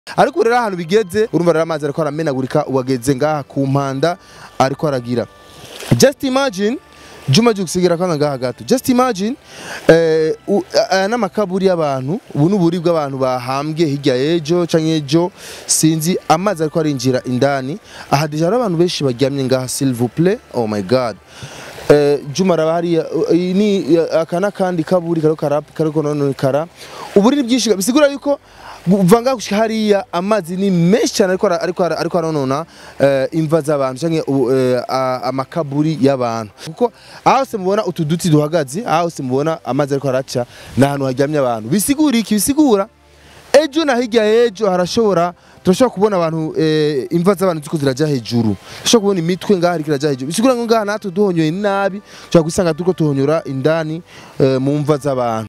ariko rero ahantu bigeze urumva rero amazi ariko aramenagurika wageze ngaha ku mpanda ariko aragira just imagine Juma Jugsigira kana ngaha gato just imagine eh, u- aya n'amakaburi y'abantu ubu n'uburi bw'abantu bahambwe hirya y'ejo canke ejo sinzi amazi ariko arinjira indani aha deja hari abantu benshi baryamye ngaha s'il vous plaît oh my god Eh, Juma raba hariya uh, iyi ni aka n'akandi kaburi kariko karap- kariko nonekara uburiri bwinshi bisigura yuko kuva ngaha gushika hariya amazi ni menshi cyane ariko ara- ariko ara- ariko aronona eh, imva z'abantu canke u- eh, a- amakaburi y'abantu kuko aho hose mubona utu duti duhagaze aho hose mubona amazi ariko araca ni ahantu haryamye abantu bisigura iki bisigura ejo na hirya y'ejo harashobora turashobora kubona abantu eh, imva z'abantu ziko ziraja hejuru turashobora kubona imitwe ngaha iriko iraja hejuru bisigura ngo ngaha natwe duhonyoye nabi tushobora gusanga turiko tuhonyora indani eh, mu mva z'abantu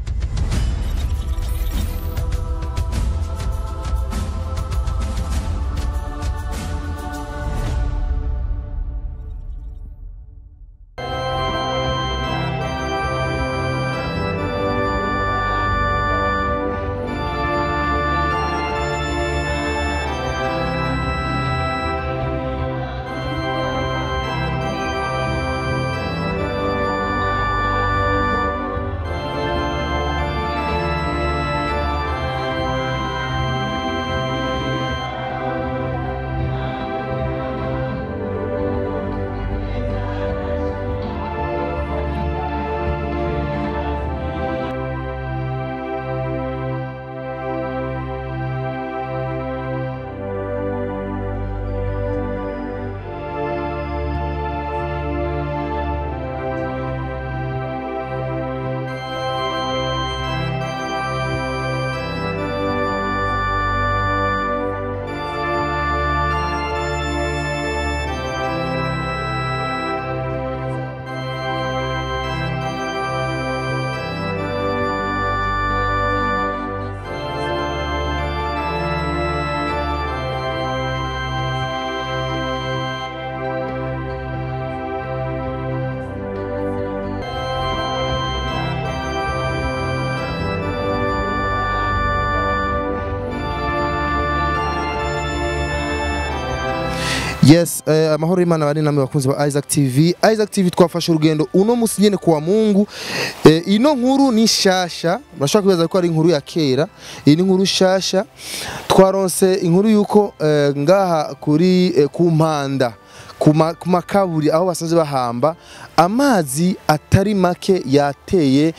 Yes, eh, amahoro y'Imana bari namwe bakunzi ba Isaac TV. Isaac TV twafashe urugendo uno musi nyene kwa Mungu. Eh, ino nkuru ni shasha, murashaka kwibaza ko ari inkuru ya kera. Iyi ni inkuru shasha. Twaronse inkuru yuko eh, ngaha kuri eh, ku mpanda ku ma- ku makaburi aho basanzwe bahamba amazi atari make yateye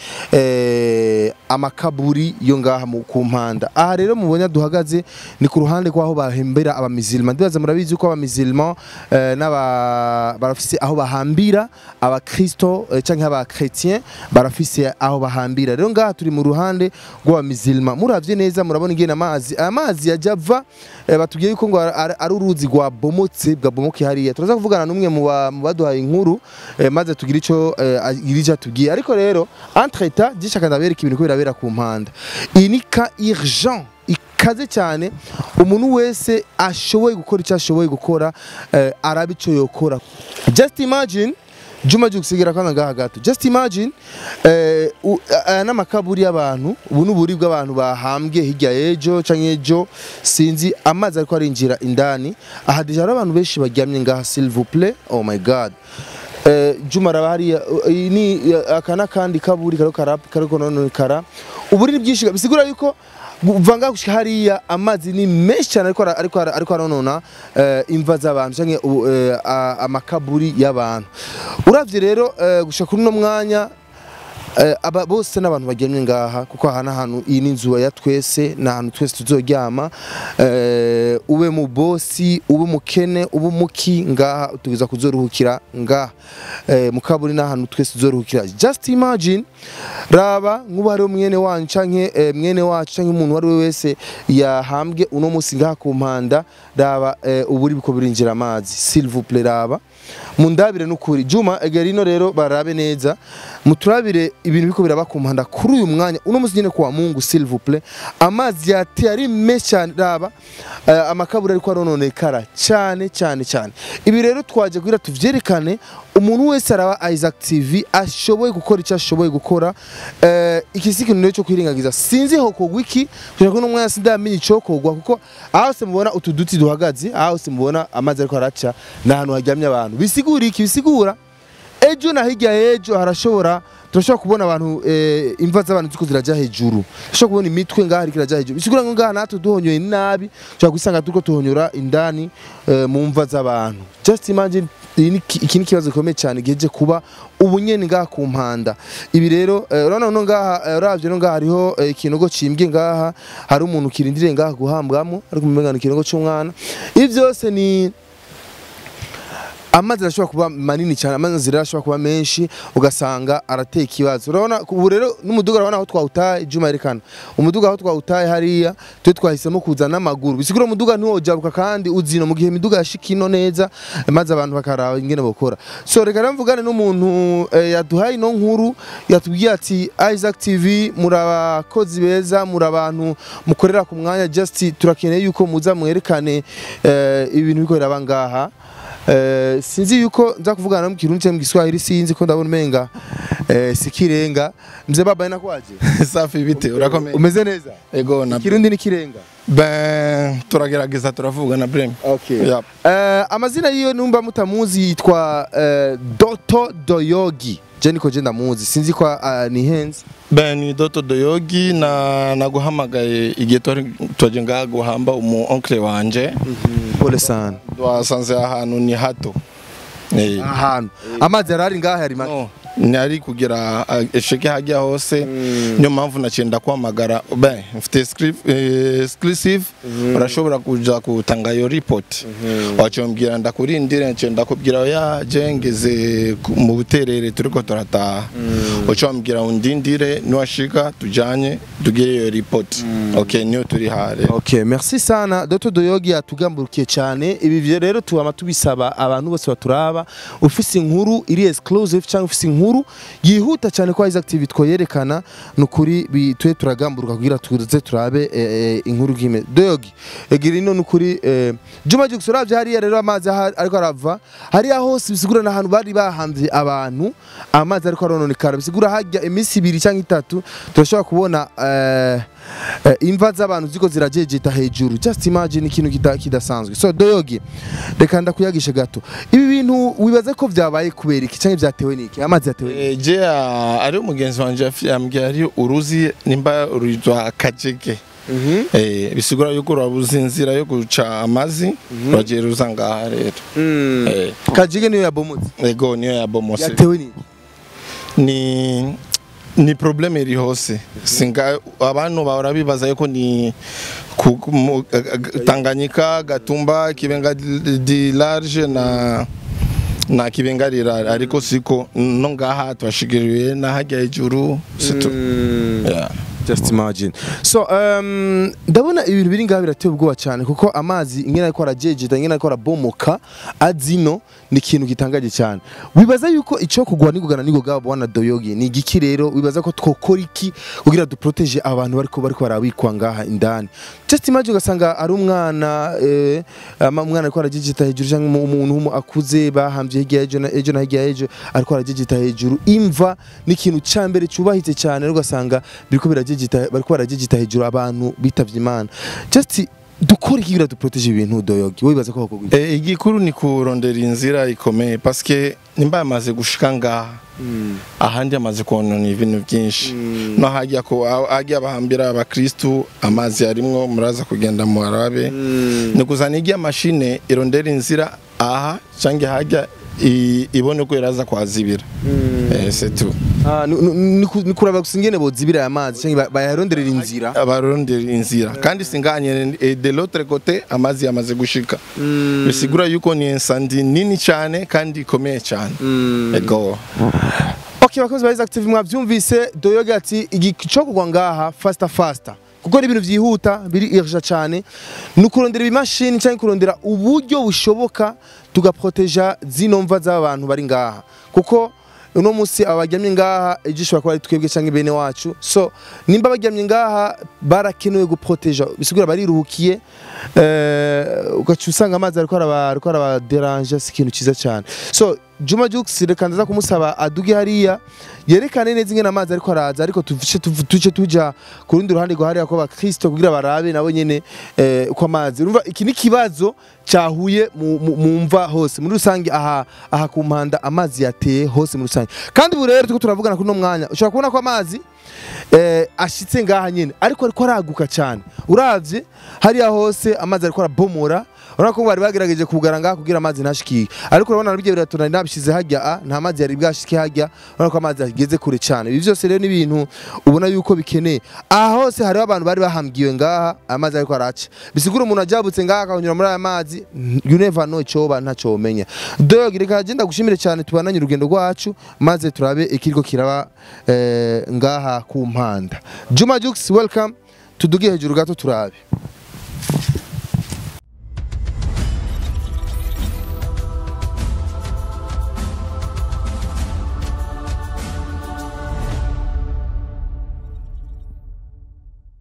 eh, amakaburi yo ngaha mu- ku mpanda aha rero mubonye duhagaze ni ku ruhande rw'aho bahembera abamizilima ndibaza murabizi ko abamizilima eh, n'aba barafise aho bahambira abakristo eh, canke abakretien barafise aho bahambira rero ngaha turi mu ruhande rw'abamizilima muravye neza murabona ingene amazi aya mazi yaja ava eh, batubwiye yuko ngo ari ari uruzi rwabomotse bwabomoke hariya turaza kuvugana n'umwe mu ba- mu baduhaye inkuru eh, maze tugira ico eh, agira ico atubwiye ariko rero entre temps gishaka ndabereka ibintu ko birabera ku mpanda iyi ni ka urgent ikaze cyane umuntu wese ashoboye gukora icyo ashoboye gukora eh, araba ico yokora just imagine Juma Jugsigira kana ngaha gato just imagine eh, u- aya n'amakaburi y'abantu ubu n'uburi bw'abantu bahambwe hirya y'ejo canke ejo sinzi amazi ariko arinjira indani aha deja hari abantu benshi baryamye ngaha s'il vous plaît oh my god Eh, Juma raba hariya uh, iyi ni aka n'akandi kaburi kariko karap- kariko nonekara uburiri bwinshi bisigura yuko kuva ngaha gushika hariya amazi ni menshi cyane ariko ara- ariko ara- ariko aronona eh, imva z'abantu canke u- eh, a- amakaburi y'abantu uravye rero eh, gushika kuri uno mwanya Eh, aba bose n'abantu bagemye ngaha kuko aha n'ahantu iyi ni inzu ya twese ni ahantu twese tuzoryama eh, ube mu bosi ube mukene ube muki ngaha tugeza kuzoruhukira ngaha eh, mu kaburi n'ahantu twese tuzoruhukira just imagine raba nk'ubu hariho mwene wanyu canke eh, mwene wacu canke umuntu uwo ari we wese yahambwe uno munsi ngaha ku mpanda raba eh, uburi biko birinjira amazi s'il vous plaît raba mundabire n'ukuri juma egera ino rero barabe neza muturabire ibintu biko biraba ku mpanda kuri uyu mwanya uno munsi nyine kwa Mungu s'il vous plaît amazi yateye ari menshi cyane raba eh, amakaburi ariko arononekara cyane cyane cyane ibi rero twaje kugira tuvyerekane umuntu wese araba Isaac TV ashoboye gukora icyo ashoboye gukora eh, iki si ikintu rero cyo kwirengagiza sinzi ho kogwa iki kugira ngo n'umwanya sindamenye icyo kogwa kuko aho hose mubona utu duti duhagaze aho hose mubona amazi ariko araca ni ahantu haryamye abantu bisigura iki bisigura ejo na hirya y'ejo harashobora turashobora kubona abantu eh, imva z'abantu ziko zirajya hejuru turashobora kubona imitwe ngaha ariko irajya hejuru bisigura ngo ngaha natwe duhonyoye nabi tushobora gusanga turiko tuhonyora indani eh, mu mva z'abantu just imagine iyi ni ki- iki ni ikibazo gikomeye cyane giheje kuba ubunyeni ngaha ku mpanda ibi rero eh, urabona no ngaha eh, uravye no ngaha hariho eh, ikinogo cimbye ngaha hari umuntu kirindiriye ngaha guhambwamo ariko umenga ni ikinogo c'umwana ibi byose ni amazi arashobora kuba manini cyane amazi rero ashobora kuba menshi ugasanga arateye ikibazo urabona ubu rero n'umuduga urabona aho twawutaye juma yerekana umuduga aho twawutaye hariya twe twahisemo kuza n'amaguru bisigura umuduga ntiwojabuka kandi uzino mu gihe imiduga yashika ino neza maze abantu bakaraba ingene bokora so reka rero mvugane n'umuntu eh, yaduhaye ino nkuru yatubwiye ati Isaac TV muri abakozi beza muri abantu mukorera ku mwanya just turakeneye yuko muza mwerekane eh, ibintu biko biraba ngaha Eh, sinzi yuko nza kuvugana no mu kirundi cyangwa mu giswahili sinzi ko ndabona umenga eh, sikirenga mzee baba inakwaje safi bite urakomeye umeze neza ego na kirundi ni kirenga ben turagerageza turavugana brem okay Yep. eh, amazina yiyo numba mutamuzi yitwa eh, Doto Doyogi je niko je ndamuzi sinzi ko uh, ni henze ben ni doto doyogi na naguhamagaye igihe twari twaje ngaha guhamba umu onkle wanje pole sana twasanze ahantu ni hato Eh, ahantu amazi yarari ngaha yari make no nari kugira uh, esheke hajya hose niyo mpamvu naciye ndakwamagara ben mfite script- eh, exclusive urashobora kuja kutanga iyo report waciye umbwira ndakurindire naciye ndakubwira ya je ngeze ku- mu buterere turiko turataha waciye wambwira undindire niwashika tujanye tugire iyo report okay niyo turi hare Okay, merci sana Dr. Doyogi yatugamburukiye cyane ibi vyo rero tubama tubisaba abantu bose baturaba ufise inkuru iri exclusive cyangwa ufise inkuru yihuta cyane ko Isaac TV twoyerekana nukuri bitwe turagamburuka kugira tuze turabe eh, eh, inkuru gime Doyogi egira ino nukuri eh, Juma Jux uravye hariya rero amazi aha- ariko arava hariya hose bisigura n'ahantu bari bahamvye abantu amazi ariko arononekara bisigura hajya iminsi ibiri cyangwa itatu turashobora kubona eh, eh, imva z'abantu ziko zirajejeta hejuru just imagine ikintu kita- kidasanzwe so doyogi reka ndakuyagishe gato ibi bintu wibaze ko vyabaye kubera iki canke vyatewe n'iki amazi yatewe n'iki Eh, je ah, ari umugenzi wanje yafi- yambwiye ari uruzi nimba rwitwa kajeke Mhm. Eh, bisigura yuko urabuze inzira yo guca amazi uragiye ruza ngaha rero Mm. Eh, kajige niyo yabomotse ego niyo yabomose yatewe n'iki ni ni probleme iri hose singa abantu bahora bibaza yuko ni ku- ku- mu- ga- ga- Tanganyika Gatumba Kibenga di- di large na na Kibenga rirara ariko siko no ngaha twashigiriwe na hajya hejuru situ yeah. just imagine so um, ndabona ibintu biri ngaha birateye ubwoba cyane kuko amazi ingene ariko arajejeta ingene ariko arabomoka azino ni ikintu gitangaje cyane wibaza yuko icyo kugwa nigugana nigoga bwana doyogi ni igiki rero wibaza ko twokora iki kugira duproteje abantu bariko bariko barabikwa ngaha indani just imagine ugasanga ari umwana eh, ama- umwana ariko arajejeta hejuru cyangwa umu- umuntu w'umu akuze bahambye hirya y'ejo na ejo na hirya y'ejo ariko arajejeta hejuru imva ni ikintu cya mbere cyubahitse cyane rero ugasanga biriko birajejeta bariko barajejeta hejuru abantu bitavye imana just dukora iki kugira duproteje ibintu doyogi wowe wibaza ko hakorwa iki? E, igikuru ni kurondera inzira ikomeye paske nimba yamaze gushika ngaha ahandi amaze konona ibintu byinshi no hajya ko hajya bahambira abakristu amazi yarimwo muraza kugenda mu arabe ni kuzana ijya mashine irondera inzira aha cyangwa hajya i- ibone ko iraza kwazibira eh, c'est tout Ah, ni- ni- ni ku- ni kuraba gusa ingene bozibira aya mazi cyangwa ba- bayaronderera inzira abarondera inzira kandi singanye eh, de l'autre côté amazi yamaze gushika bisigura yuko ni insandi nini cyane kandi ikomeye cyane ego Okay bakozi ba Isaac TV mwavyumvise Doyoga ati igico kugwa ngaha faster faster kuko ari ibintu byihuta biri irja cyane ni ukurondera ibimashini cyangwa kurondera uburyo bushoboka tugaproteja zino mva z'abantu bari ngaha kuko uno munsi aba baryamye ngaha ejo ishobora kuba ari twebwe cyangwa bene wacu so nimba baryamye ngaha barakenewe guproteja bisigura bariruhukiye eh, ugaca usanga amazi ariko araba ariko arabaderanje si ikintu cyiza cyane so Juma Jux reka ndaza kumusaba aduge hariya yerekane neza ingene amazi ariko araza ariko tuvice tuce tuja ku rundi ruhande rwa hariya ko bakristo kugira barabe nabo nyene eh, uko amazi urumva iki ni kibazo cyahuye mu- mu mu mva hose muri rusange aha aha ku mpanda amazi yateye hose muri rusange kandi ubu rero turiko turavugana kuri uno mwanya ushobora kubona ko amazi eh, ashitse ngaha nyene ariko ariko araguka cyane uravye hariya hose amazi ariko arabomora urabona ko bari bagerageje kugara ngaha kugira amazi ntashikire ariko urabona nabyo biratuna nabishize hajya a nta mazi yari bwashike hajya urabona ko amazi ageze kure cyane ibi byose rero ni ibintu ubona yuko bikeneye aha hose hariho abantu bari bahambwiwe ngaha amazi ariko araca bisigura umuntu ajabutse ngaha akanyura muri aya mazi you never know icyoba ntacyo umenya dog reka agenda gushimire cyane tubananye urugendo rwacu maze turabe ikiriko kiraba eh, ngaha ku mpanda Juma Jux welcome tuduge hejuru gato turabe